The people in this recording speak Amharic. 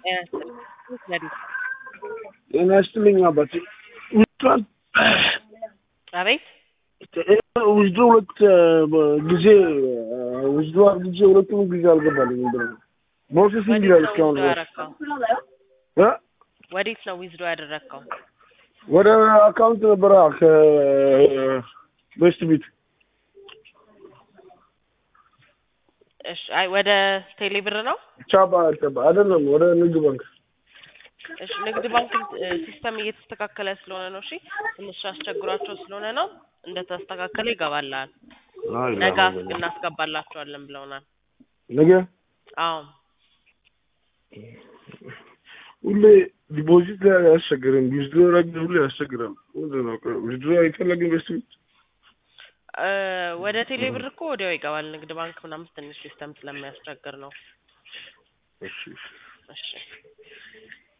ጤና ይስጥልኝ አባቴ። ውስጧን አቤት ውስዶ ሁለት ጊዜ ውስዶ ጊዜ ሁለቱም ጊዜ አልገባልኝም ብር ነው ፕሮሴሲንግ ወዴት ይላል ነው እስካሁን ዊዝድሮ ድረስ ያደረግከው? እ? ወዴት ነው ዊዝድሮ ያደረግከው? ወደ አካውንት ነበረ ከቤስት ቢት እሺ፣ አይ ወደ ቴሌ ብር ነው። ቻባ ቻባ አይደለም ወደ ንግድ ባንክ እሺ፣ ንግድ ባንክ እ፣ ሲስተም እየተስተካከለ ስለሆነ ነው። እሺ፣ ትንሽ አስቸግሯቸው ስለሆነ ነው። እንደተስተካከለ ይገባልሃል። ነገ እናስገባላቸዋለን ብለውናል። ነገ አዎ ሁሌ ዲፖዚት ላይ አያስቸግርም። ዊዝድሮ ላይ ግን ሁሌ ያስቸግራል። ምንድን ነው ዊዝድሮ አይፈለግም ቤስት ቢት እ፣ ወደ ቴሌ ብር እኮ ወዲያው ይገባል። ንግድ ባንክ ምናምን ትንሽ ሲስተም ስለሚያስቸግር ነው። እሺ እሺ